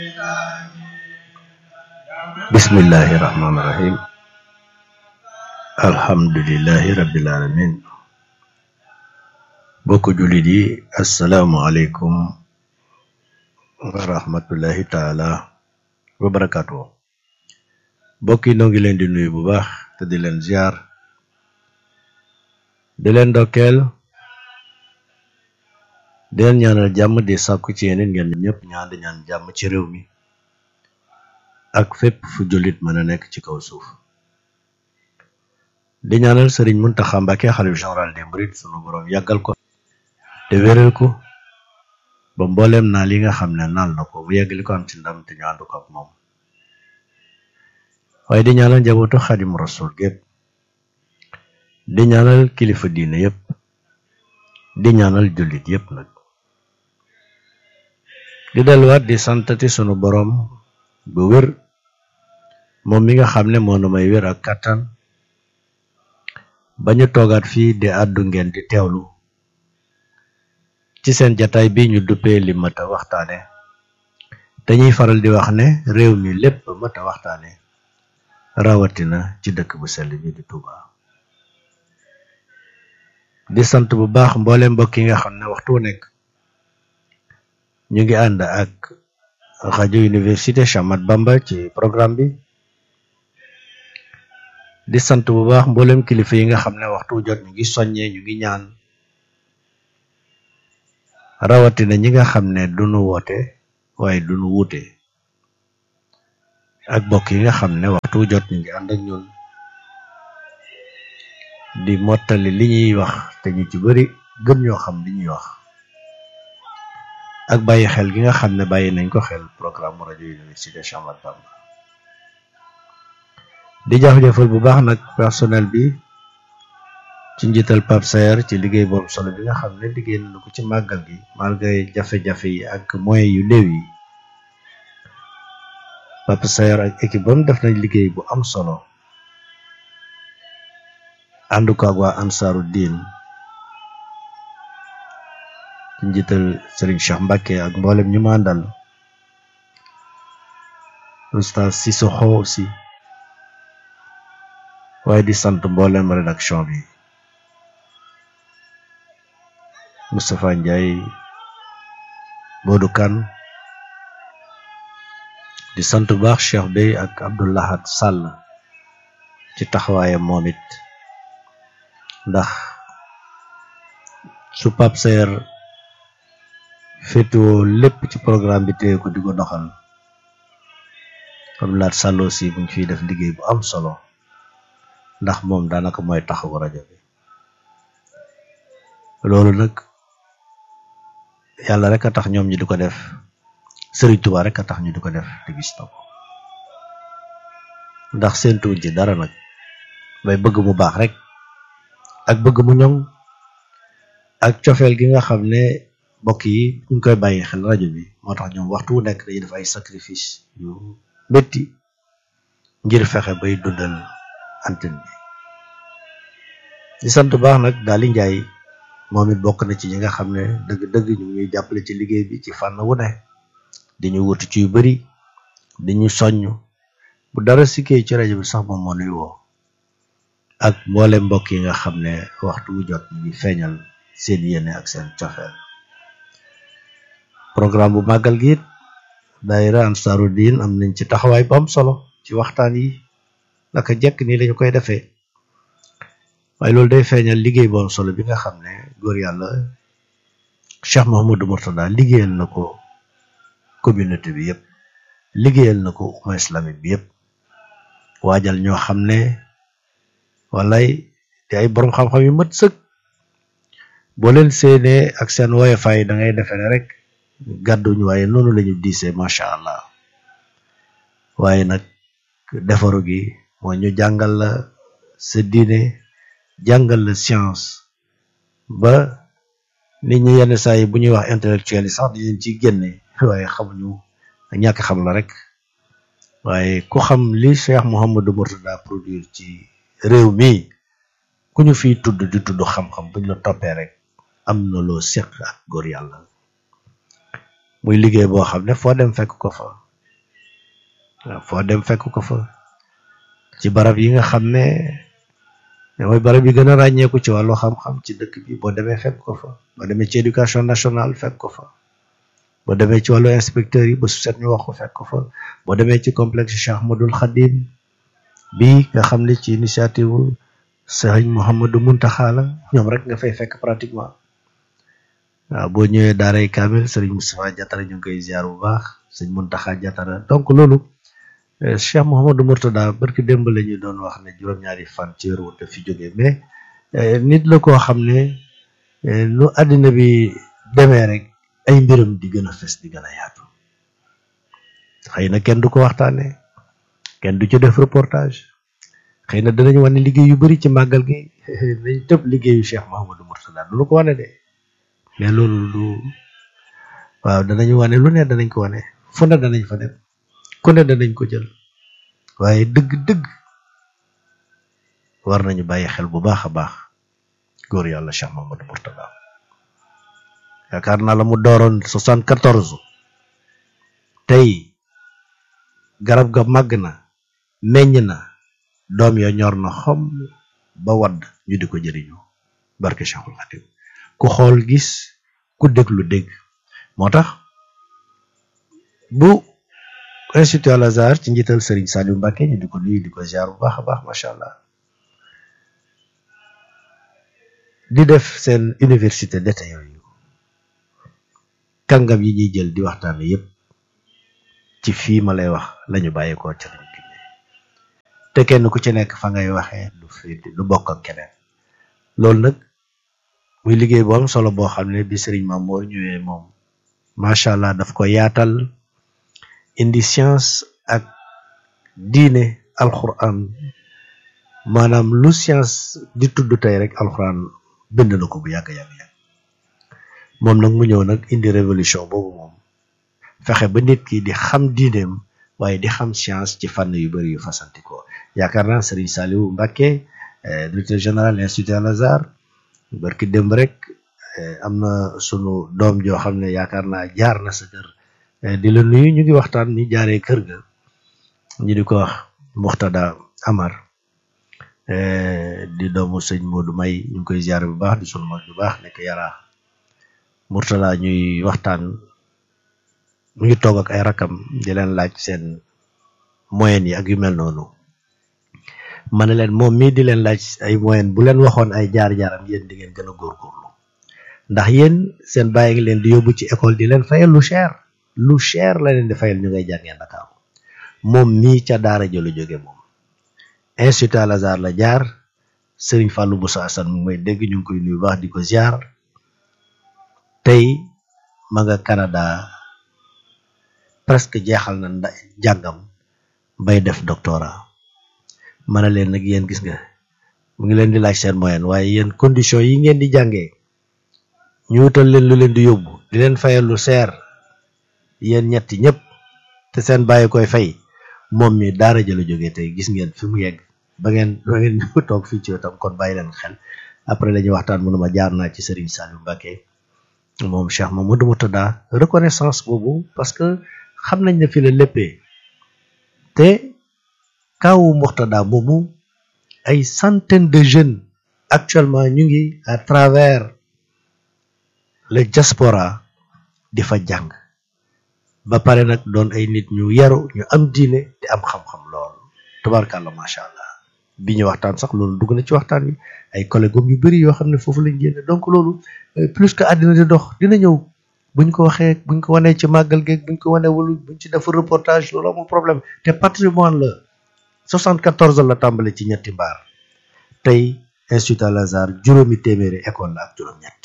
bismillahi rahmaani rahim alhamdulillahi rabbil alamin bokk jullit yi asalaamualeykum wa rahmatullahi taala wa barakaatu bokk yi noo ngi leen di nuyu bu baax te di leen ziar di leen ndokkeel di leen ñaanal jàmm di sàkku ci yeneen ngeen ñëpp ñaan di ñaan jàmm ci réew mi ak fépp fu jullit mën a nekk ci kaw suuf di ñaanal sëriñ Muntaxa Mbàkke xalif général des mourides sunu boroom yàggal ko te wéral ko ba mbooleem naa li nga xam ne naal na ko bu yeggali ko am ci ndam te ñu ànd ko ak moom waaye di ñaanal njabootu xadim rasul gépp di ñaanal kilifa diine yépp di ñaanal jullit yépp nag di delluwaat di santati sunu boroom bu wér moom mi nga xam ne moo nu may wér ak kàttan ba ñu toogaat fii di àddu ngeen di teewlu ci seen jataay bi ñu duppee li mat a waxtaane dañuy faral di wax ne réew mi lépp mat a waxtaane rawatina ci dëkk bu sell bi di Touba di sant bu baax mboole mbokk yi nga xam ne waxtu wu nekk ñu ngi ànd ak rajo université Cheikh Ahmadou Bamba ci programme bi di sant bu baax mboolem kilifa yi nga xam ne waxtu wu jot ñu ngi soññee ñu ngi ñaan rawatina ñi nga xam ne duñu woote waaye duñu wuute ak mbokk yi nga xam ne waxtu wu jot ñu ngi ànd ak ñun di mottali li ñuy wax te ñu ci bari gën ñoo xam li ñuy wax ak bàyyi xel gi nga xam ne bàyyi nañ ko xel programme rajo université Cheikh Ahmadou Bamba di jaajëfal bu baax nag personnel bi ci njiital Pape Saer ci liggéey boobu solo bi nga xam ne liggéey na ko ci màggal gi malgré jafe-jafe yi ak moyens yu néew yi Pape Saer ak équipe bam def nañ liggéey bu am solo ànd ko ak waa ansaaru diin ci njiital Serigne Cheikh Mbacke ak mboolem ñu ma àndal oustaz Sissoko aussi waaye di sant mboolem rédaction bi Moustapha Ndiaye Modou Kane di sant bu baax Cheikh Bey ak Abdoulahat Sall ci taxawaayam moom it ndax su Pape Saer féetewoo lépp ci programme bi téye ko di ko doxal comme laat Sall aussi mu ngi fiy def liggéey bu am solo ndax moom daanaka mooy taxawu rajo bi loolu nag yàlla rek a tax ñoom ñi di ko def Serigne Touba rek a tax ñu di ko def te gis na ko ndax seentuwuñ ci dara nag bay bëgg mu baax rek ak bëgg mu ñoŋ ak cofeel gi nga xam ne mbokk yi ñu koy bàyyi xel rajo bi moo tax ñoom waxtu wu nekk dañuy def ay sacrifice yu métti ngir fexe bay dundal antenne bi di sant baax nag daal di njaay moom it bokk na ci ñi nga xam ne dëgg-dëgg ñu ngi jàppale ci liggéey bi ci fànn wu ne di ñu wutu ci yu bari di ñu soññ bu dara sikkee ci rajo bi sax moom moo nuy woo ak mboole mbokk yi nga xam ne waxtu wu jot ñu ngi feeñal seen yéene ak seen cofeel programme bu màggal gi it daayira ansaaru diin am nañ ci taxawaay bu am solo ci waxtaan yi naka jekk nii lañu koy defee waaye loolu day feeñal liggéey bu am solo bi nga xam ne góor yàlla Cheikh Mouhamadou Mourtada liggéeyal na ko communauté bi yëpp liggéeyal na ko umma islamique bi yëpp waajal ñoo xam ne walay te ay borom xam-xam yu mat sëkk boo leen séenee ak seen woyofaay da ngay defe ne rek gàdduñu waaye noonu lañu diisee macha allah waaye nag defaru gi mooy ñu jàngal la sa diine jàngal la science ba nit ñi yenn saa yi bu ñuy wax intellectuel yi sax di leen ciy génne waaye xamuñu ñàkk xam la rek waaye ku xam li Cheikh Mouhamadou Mourtada produire ci réew mi ku ñu fiy tudd di tudd xam-xam buñ la toppee rek am na loo séq ak góor yàlla muy liggéey boo xam ne foo dem fekk ko fa waaw foo dem fekk ko fa ci barab yi nga xam ne mooy barab yi gën a ràññeeku ci wàllu xam-xam ci dëkk bi boo demee fekk ko fa boo demee ci éducation nationale fekk ko fa boo demee ci wàllu inspecteur yi ba su set ñu wax ko fekk ko fa boo demee ci complexe Cheikh Ahmadoul Khadim bi nga xam ne ci initiative Sëriñ Mouhamadou Muntaxa la ñoom rek nga fay fekk pratiquement waaw boo ñëwee daaray Kamil Sëriñ Moustapha Diatara ñu ngi koy ziar bu baax sëñ Muntaxa Diatara donc loolu Cheikh Mouhamadou Mourtada barki démb la ñu doon wax ne juróom-ñaari fan ci wéru te fi jógee mais nit la koo xam ne nu àddina bi demee rek ay mbiram di gën a fes di gën a yaatu xëy na kenn du ko waxtaane kenn du ci def reportage xëy na danañ wane liggéey yu bari ci màggal gi nañ tëb liggéeyu Cheikh Mouhamadou Mourtada du lu ko wane de mais loolu du waaw danañ wane lu ne danañ ko wane fu ne danañ fa dem ku ne danañ ko jël waaye dëgg-dëgg war nañu bàyyi xel bu baax a baax góor yàlla Cheikh Mouhamadou Mourtada yaakaar naa la mu dooroon soixante quatorze tey garab ga màgg na meññ na doom ya ñor na xom ba wadd ñu di ko jëriñu barke Cheikhul Khadim ku xool gis ku déglu dégg moo tax bu institut Al Azhar ci njiital Serigne Saliou Mbacké ñu di ko nuyu di ko ziar bu baax a baax macha allah di def seen université d'été yooyu kàngam yi ñuy jël di waxtaane yépp ci fii ma lay wax lañu bàyyeekoo ca lañu génne te kenn ku ci nekk fa ngay waxee du fi du bokk ak keneen loolu nag muy liggéey bu am solo boo xam ne bi Serigne Mamour ñëwee moom macha allah daf ko yaatal indi science ak diine alxuraan maanaam lu science di tudd tey rek alxuraan bind na ko bu yàgg yàgg yàgg moom nag mu ñëw nag indi révolution boobu moom fexe ba nit ki di xam diineem waaye di xam science ci fànn yu bari yu fasantikoo yaakaar naa Serigne Saliou Mbacké directeur général institut Al Azhar barki démb rek am na sunu doom joo xam ne yaakaar naa jaar na sa kër di la nuyu ñu ngi waxtaan ni jaaree kër ga ñu di ko wax Muxtada Amar di doomu sëñ Modou May ñu ngi koy ziare bu baax di sunu mag bu baax nekk yaraa Murtala ñuy waxtaan mu ngi toog ak ay rakam di leen laaj seen moyen yi ak yu mel noonu ma ne leen moom mii di leen laaj ay moyen bu leen waxoon ay jaar-jaaram yéen di ngeen gën a góorgóorlu ndax yéen seen bàyyi ngi leen di yóbbu ci école di leen fayal lu cher lu cher la leen di fayal ñu ngay jàngee Dakar moom mii ca daara jëlu jóge moom institut Al Azhar la jaar Serigne Fallou Moussa Assane mu may dégg ñu ngi koy nuyu baax di ko ziar tey ma nga Canada presque jeexal na nda jàngam bay def doctorat ma ne leen nag yéen gis nga mu ngi leen di laaj seen moyen waaye yéen condition yi ngeen di jàngee ñu wutal leen lu leen di yóbbu di leen fayal lu seer yéen ñetti ñëpp te seen bàyyi koy fay moom mi daara jëlu jógee tey gis ngeen fi mu yegg ba ngeen ba ngeen ñu toog fii ci wetam kon bàyyi leen xel après la ñuy waxtaan mënuma jaar naa ci Serigne Saliou Mbacké moom Cheikh Mamadou Mourtada reconnaissance boobu parce que xam nañ ne fi la léppee te kawu Mourtada boobu ay centaines de jeunes actuellement ñu ngi à travers le diaspora di fa jàng ba pare nag doon ay nit ñu yaru ñu am diine te am xam-xam lool tubaarkàlla macha allah bi ñu waxtaan sax loolu dugg na ci waxtaan wi ay collègues yu bari yoo xam ne foofu lañ génne donc loolu plus que àddina di dox dina ñëw buñ ko waxee buñ ko wanee ci màggal geeg buñ ko wanee wala buñ ci def reportage loolu amul problème te patrimoine la 74 la tàmbale ci ñetti mbaar tey institut Al Azhar juróomi téeméeri école la ak juróom-ñett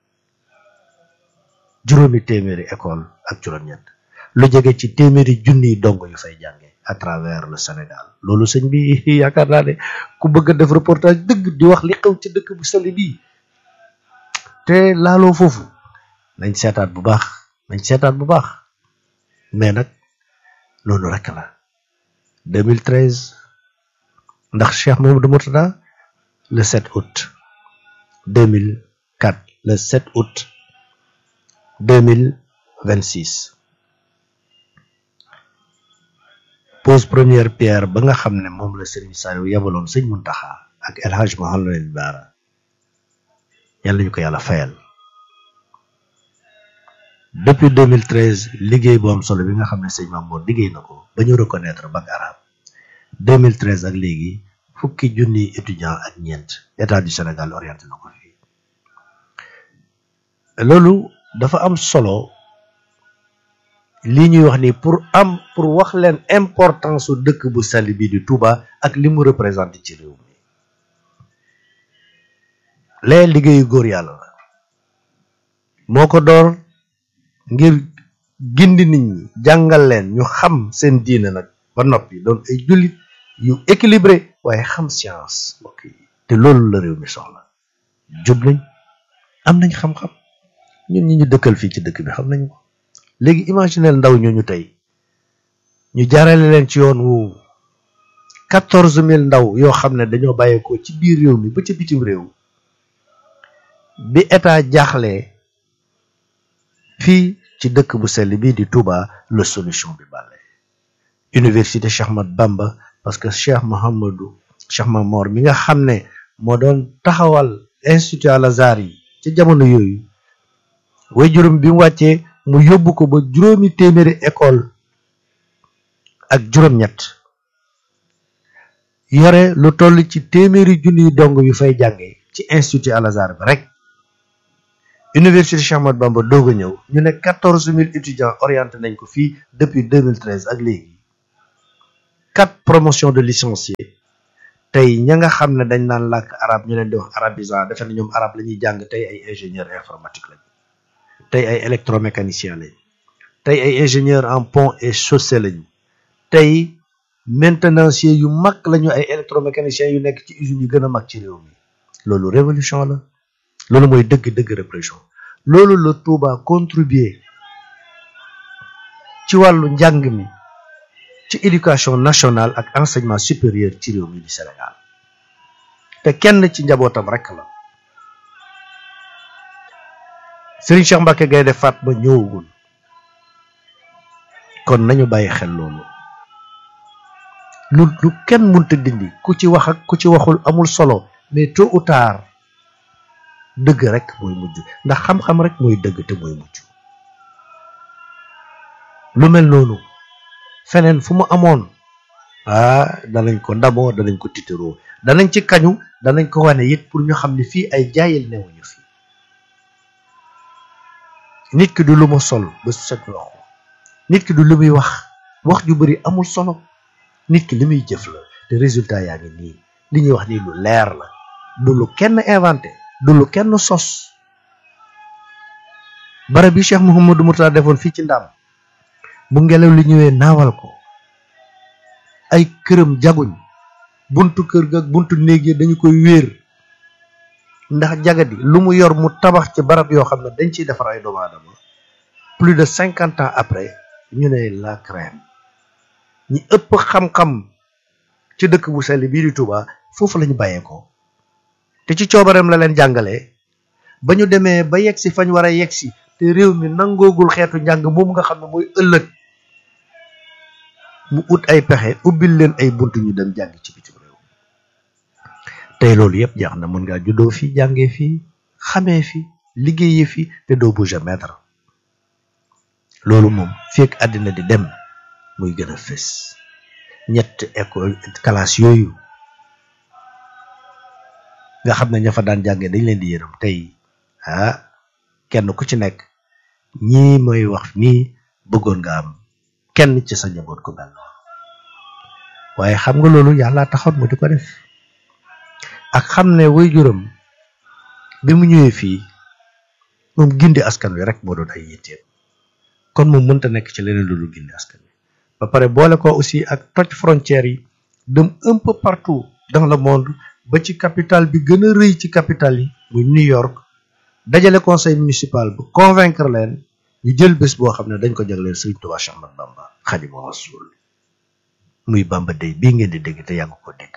juróomi téeméeri école ak juróom-ñett lu jege ci téeméeri junniy dong yu fay jànge à travers le Sénégal loolu sëñ bi yaakaar naa ne ku bëgg a def reportage dëgg di wax li xew ci dëkk bu sell bii te laaloo foofu nañ seetaat bu baax nañ seetaat bu baax mais nag loolu rek la 2013 ndax Cheikh Mamadou Mourtada le 7 août 2004 le 7 août 2026 pose première pierre ba nga xam ne moom la Serigne Saliou yabaloon sëñ Muntaxa ak El Hadj Mouhamadou Bara yàlla ñu ko yàlla fayal depuis 2013 liggéey bu am solo bi nga xam ne sëñ Mamour liggéey na ko ba ñu reconnaître bac arabe 2013 ak léegi fukki junni étudiant ak ñeent état du Sénégal orienté na ko fii loolu dafa am solo lii ñuy wax ni pour am pour wax leen importance su dëkk bu sell bi di Touba ak li mu représenté ci réew mi lee liggéeyu góor yàlla la moo ko door ngir gindi nit ñi jàngal leen ñu xam seen diine nag ba noppi doon ay jullit yu équilibré waaye xam science mbokk yi te loolu la réew mi soxla jub nañ am nañ xam-xam ñun ñi ñu dëkkal fii ci dëkk bi xam nañ ko léegi imaginel ndaw ñooñu tey ñu jaarale leen ci yoon wu quatorze mille ndaw yoo xam ne dañoo bàyyeekoo ci biir réew mi ba ca bitim réew bi état jaaxlee fii ci dëkk bu sell bii di Touba la solution bi bàlle université Cheikh Ahmad Bamba parce que Cheikh Mohamadou Cheikh Mamor mi nga xam ne moo doon taxawal institut Al Azhar yi ci jamono yooyu way juróom bi mu wàccee mu yóbbu ko ba juróomi téeméeri école ak juróom-ñett yore lu toll ci téeméeri junniy dong yu fay jànge ci institut Al Azhar bi rek université Cheikh Ahmadou Bamba doog a ñëw ñu ne quatorze mille étudiants orienté nañ ko fii depuis 2013 ak léegi quatre promotions de licenciés tey ña nga xam ne dañ naan làkk arab ñu leen di wax arabisant defe na ñoom arab la ñuy jàng tey ay ingénieur informatique lañ tey ay électromécanicien lañ tey ay ingénieur en pont et chaussée lañu tey maintenancier yu mag lañu ay électromécaniciens yu nekk ci usines yu gën a mag ci réew mi loolu révolution la loolu mooy dëgg-dëgg répression loolu la Touba contribuer ci wàllu njàng mi ci éducation nationale ak enseignement supérieur ci réew mi di Sénégal te kenn ci njabootam rek la Serigne Cheikh Mbacke Gaynde Fatma ñëwagul kon nañu bàyyi xel loolu lu lu kenn mënta dindi ku ci wax ak ku ci waxul amul solo mais tôt ou tard dëgg rek mooy mujj ndax xam-xam rek mooy dëgg te mooy mujj lu mel noonu feneen fu mu amoon ah danañ ko ndamoo danañ ko tiitaroo danañ ci kañu danañ ko wane it pour ñu xam ne fii ay jaayil newuñu fi nit ki du lu ma sol ba set wax nit ki du lu muy wax wax ju bari amul solo nit ki li muy jëf la te résultat yaa ngi nii li ñuy wax nii lu leer la du lu kenn inventé du lu kenn sos barab bi Cheikh Mouhamadou Mourtada defoon fii ci ndam bu ngelaw li ñëwee naawal ko ay këram jaguñ buntu kër ga buntu néeg yi dañu koy wéer ndax jagadi lu mu yor mu tabax ci barab yoo xam ne dañ ciy defar ay doomu aadama plus de cinquante ans après ñu ne la crème ñi ëpp xam-xam ci dëkk bu sell bii di Touba foofu la ñu bàyyeekoo te ci coobareem la leen jàngalee ba ñu demee ba yegg si fañ war a yegg si te réew mi nangoogul xeetu njàng moom nga xam ne mooy ëllëg mu ut ay pexe ubbil leen ay bunt ñu dem jàng ci bitim réew tey loolu yëpp jeex na mën ngaa juddoo fii jàngee fii xamee fi liggéeyee fi te doo bouger mètre loolu moom fekk àddina di dem muy gën a fës ñett école classe yooyu nga xam ne ña fa daan jàngee dañ leen di yërëm tey ah kenn ku ci nekk ñii mooy wax nii bëggoon nga am kenn ci sa njaboot ko mel noonu waaye xam nga loolu yàlla taxoon mu di ko def ak xam ne way juróom bi mu ñëwee fii moom gindi askan wi rek moo doon ay yitteem kon moom mënta nekk ci leneen lu dul gindi askan wi ba pare boole ko aussi ak toj frontières yi dem un peu partout dans le monde ba ci capitale bi gën a rëy ci capitale yi muy New York dajale conseil municipal bu convaincre leen ñu jël bés boo xam ne dañ ko jagleel Sëriñ Tuubaa Cheikh Ahmadou Bamba Xaadimu Rasuul muy Bamba Day bii ngeen di dégg te yàgg ko dégg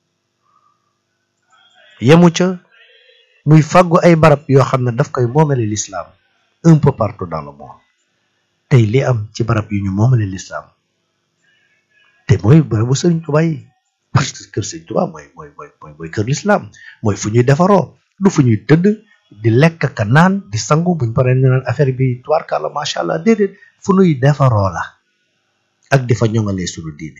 yemu ca muy fàggu ay barab yoo xam ne daf koy moomale l'islam un peu partout dans le monde tey li am ci barab yu ñu moomale l'islam te mooy bërëbu sëriñ Tuubaa yi parce que kër sëriñ Tuubaa mooy mooy mooy mooy mooy kër lislaam mooy fu ñuy defaroo du fu ñuy tëdd di lekk ka naan di sangu buñ paree ñu naan affaire bi tubaarkàlla macha allah déedéet fu ñuy defaroo la ak di fa ñoŋalee suñu diine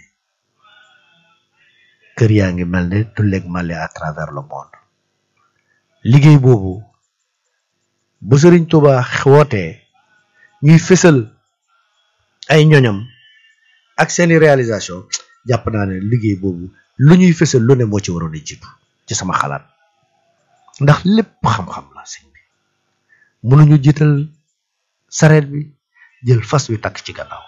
kër yaa ngi mel ne tulleeg male à travers le monde liggéey boobu bu sëriñ Tuubaa wootee ñuy fësal ay ñoñam ak seeni réalisation jàpp naa ne liggéey boobu lu ñuy fësal lu ne moo ci waroon a jiitu ci sama xalaat ndax lépp xam-xam la sëñ bi mënuñu jiital sareet bi jël fas wi takk ci gannaaw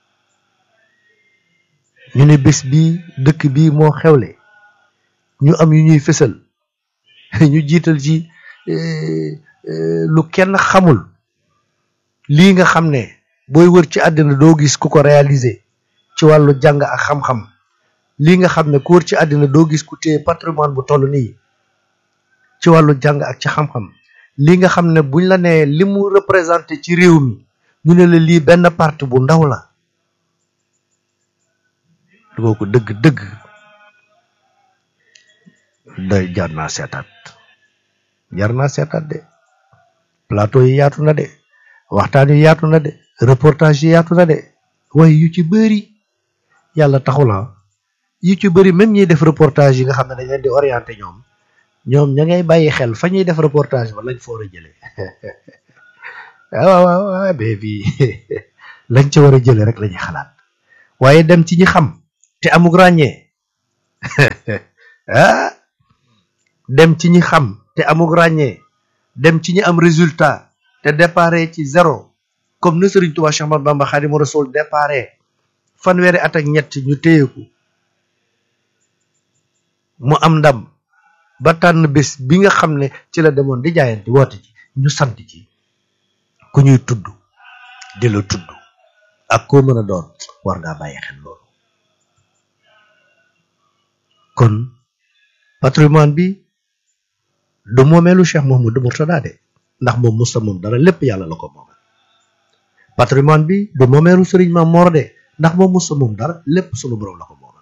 ñu ne bés bii dëkk bii moo xewle ñu am yu ñuy fësal ñu jiital ci lu kenn xamul lii nga xam ne booy wër ci àddina doo gis ku ko réaliser ci wàllu jàng ak xam-xam lii nga xam ne ku wër ci àddina doo gis ku téye patrimoine bu toll nii ci wàllu jàng ak ci xam-xam lii nga xam ne buñ la nee li mu représenté ci réew mi ñu ne la lii benn parti bu ndaw la dugoo ko dëgg-dëgg day jar naa seetaat jar naa seetaat de plateau yi yaatu na de waxtaan yi yaatu na de reportage yi yaatu na de waaye yu ci bëri yàlla taxula yu ci bëri même ñiy def reportage yi nga xam ne dañ leen di orienté ñoom ñoom ña ngay bàyyi xel fa ñuy def reportage ba lañ fa war a jëlee waaw waaw waaw mais bii lañ ca war a jëlee rek la ñuy xalaat waaye dem ci ñi xam te amug ràññee ah dem ci ñi xam te amug ràññee dem ci ñi am résultat te déparé ci zéro comme ni Sëriñ Tuubaa Cheikh Ahmadou Bamba Xaadimu Rasuul déparé fanweeri at ak ñett ñu téyeku mu am ndam ba tànn bés bi nga xam ne ci la demoon di jaayante woote ci ñu sant ci ku ñuy tudd di la tudd ak koo mën a doon war ngaa bàyyi xel loolu kon patrimoine bi du moomeelu Cheikh Mouhamadou Mourtada de ndax moom musta moom dara lépp yàlla la ko moom patrimoine bi du moomeelu Sëriñ Maam Mor de ndax moom musta moom dara lépp sunu borom la ko moomal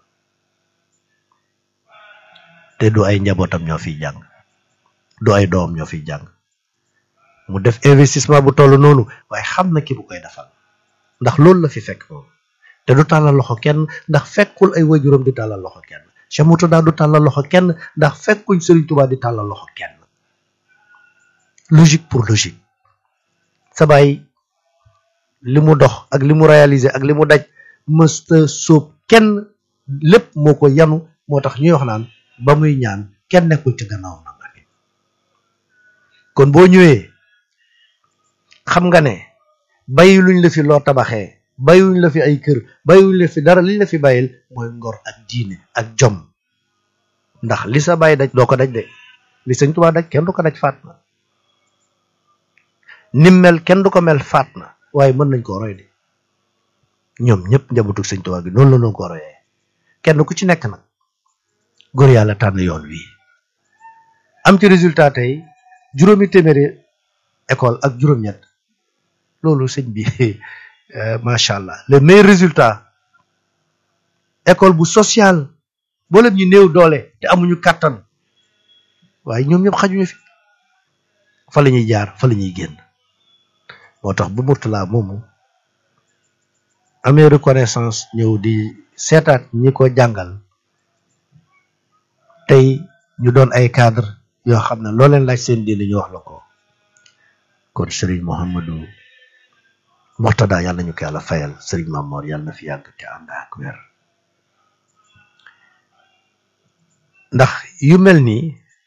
te du ay njabootam ñoo fiy jàng du ay doom ñoo fiy jàng mu def investissement bu toll noonu waaye xam na ki bu koy defal ndax loolu la fi fekk moom te du tàllal loxo kenn ndax fekkul ay wajuram di tàllal loxo kenn Cheikh Mourtada du tàllal loxo kenn ndax fekkuñ Sëriñ Tuubaa di tàllal loxo kenn logique pour logique sa baay li mu dox ak li mu réaliser ak li mu daj mësta sóob kenn lépp moo ko yanu moo tax ñuy wax naan ba muy ñaan kenn nekkul ci gannaaw na nga kon boo ñëwee xam nga ne bàyyi luñ la fi loo tabaxee bàyyiwuñ la fi ay kër bàyyiwuñ la fi dara liñ la fi bàyyil mooy ngor ak diine ak jom ndax li sa bàyyi daj doo ko daj de li Sëñ Tuubaa daj kenn du ko daj faat na nim mel kenn du ko mel faat na waaye mën nañ koo roy de ñoom ñëpp njabootu Sëñ Tuubaa gi noonu la doon ko royee kenn ku ci nekk nag góor yàlla tànn yoon wi am ci résultat tey juróomi téeméeri école ak juróom-ñett loolu sëñ bi macha allah le meilleur résultat école bu social boolem ñu néew doole te amuñu kàttan waaye ñoom ñëpp xajuñu fi fa la ñuy jaar fa la ñuy génn moo tax bu Mourtada moomu amee reconnaissance ñëw di seetaat ñi ko jàngal tey ñu doon ay cadre yoo xam ne loo leen laaj seen diine ñu wax la ko kon Serigne Mouhamadou Mourtada yàlla nañu ko yàlla fayal Serigne Mamor yàlla na fi yàgg te ànd ak wér ndax yu mel nii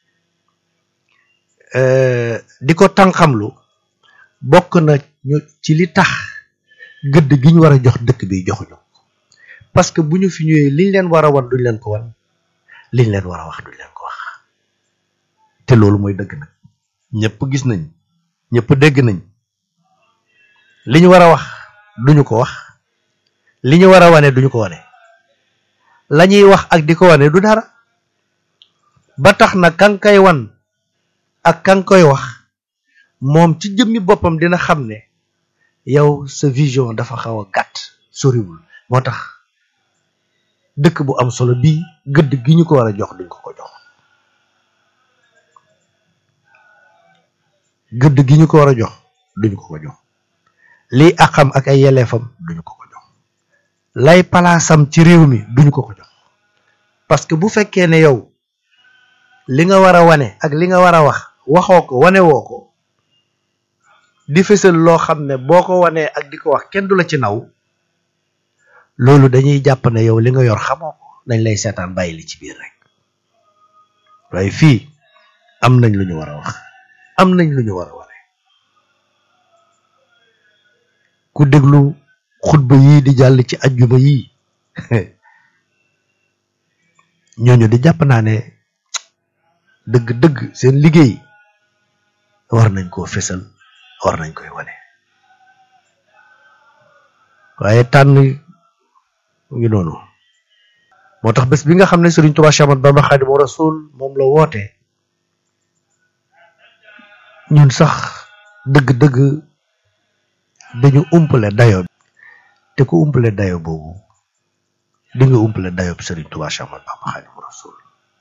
di ko tànqamlu bokk na ñu ci li tax gëdd gi ñu war a jox dëkk bi joxuñu parce que bu ñu fi ñëwee liñ leen war a wan duñ leen ko wan liñ leen war a wax duñ leen ko wax te loolu mooy dëgg nag ñëpp gis nañ ñëpp dégg nañ li ñu war a wax duñu ko wax li ñu war a wane duñu ko wane la ñuy wax ak di ko wane du dara ba tax na kan koy wan ak kan koy wax moom ci jëmmi boppam dina xam ne yow sa vision dafa xaw a gàtt soriwul moo tax dëkk bu am solo bii gëdd gi ñu ko war a jox duñ ko ko jox gëdd gi ñu ko war a jox duñ ko ko jox lii àqam ak ay yelleefam duñu ko ko jox lay palaasam ci réew mi duñu ko ko jox parce que bu fekkee ne yow li nga war a wane ak li nga war a wax waxoo ko wane woo ko di fësal loo xam ne boo ko wanee ak di ko wax kenn du la ci naw loolu dañuy jàpp ne yow li nga yor xamoo ko dañ lay seetaan bàyyi li ci biir rek waaye fii am nañ lu ñu war a wax am nañ lu ñu war a wane ku déglu xutba yii di jàll ci ajjuma yii ñooñu di jàpp naa ne dëgg-dëgg seen liggéey war nañ koo fésal war nañ koy wane waaye tànn ngi noonu moo tax bés bi nga xam ne Sëriñ Tuubaa Séex Ahmadu Bamba Xaadimu Rasuul moom la woote ñun sax dëgg-dëgg dañu umpale dayo te ku umpale dayo boobu di nga umpale dayo bi Sëriñ Tuubaa Séex Ahmadu Bamba Xaadimu Rasuul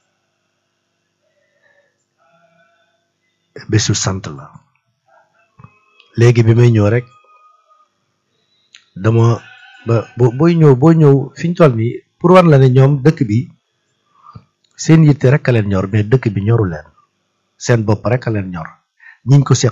bésu sant la léegi bi may ñëw rek dama ba booy ñëw boo ñëw fi ñu toll nii pour war la ne ñoom dëkk bi seen yitte rek a leen ñor mais dëkk bi ñoru leen seen bopp rek a leen ñor ñiñ ko seq